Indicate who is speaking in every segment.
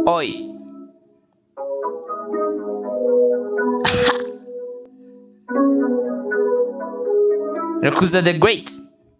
Speaker 1: Oi. Yakuza the Great.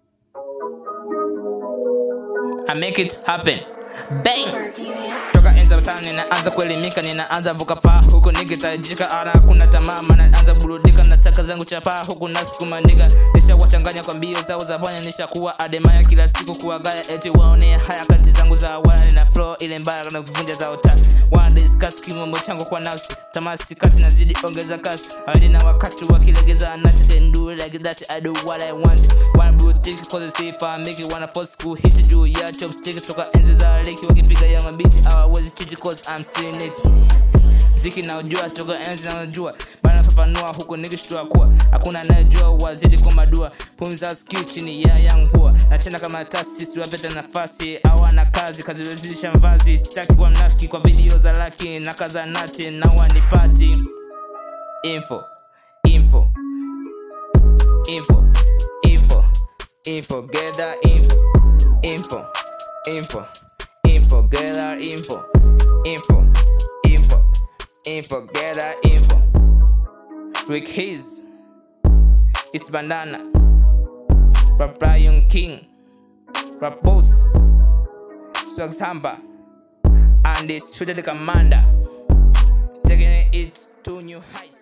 Speaker 1: I make it happen. Bang! Toka enza mtaani ninaanza kuelimika, ninaanza vuka paa huku nikitajika, ana kuna tamaa, naanza burudika na saka zangu chapaa huku nasikumandika, nisha wachanganya kwa mbio zao za panya, nisha kuwa ademaya kila siku kuwagaya, eti waone haya kati zangu za awali na flow ile mbaya na kuvunja zao ta wana discuss kimombo changu kwa nafsi, tamaa sikati nazidi ongeza kasi, hadi na wakati wakilegeza nati then do it like that, I do what I want, wana boutique cause sifa miki wana force kuhiti juu ya chopstick toka enzi za leki wakipiga ya mabiti hawawezi chiti cause I'm seeing it mziki naojua toka enzi naojua bana fafanua huku nikishtua kuwa hakuna anayejua wazidi kwa madua pumza skill chini ya yangua nachenda kama taasisi wapeta nafasi hawana kazi kazi wezidisha mvazi sitaki kuwa mnafiki kwa video za laki na kaza nati na wanipati info info info info info gather info info info info gather info info info info gather info Rick Hayes It's Bandana Rap Brian King Rap Boss Swag Samba and it's Shooter the Commander taking it to new heights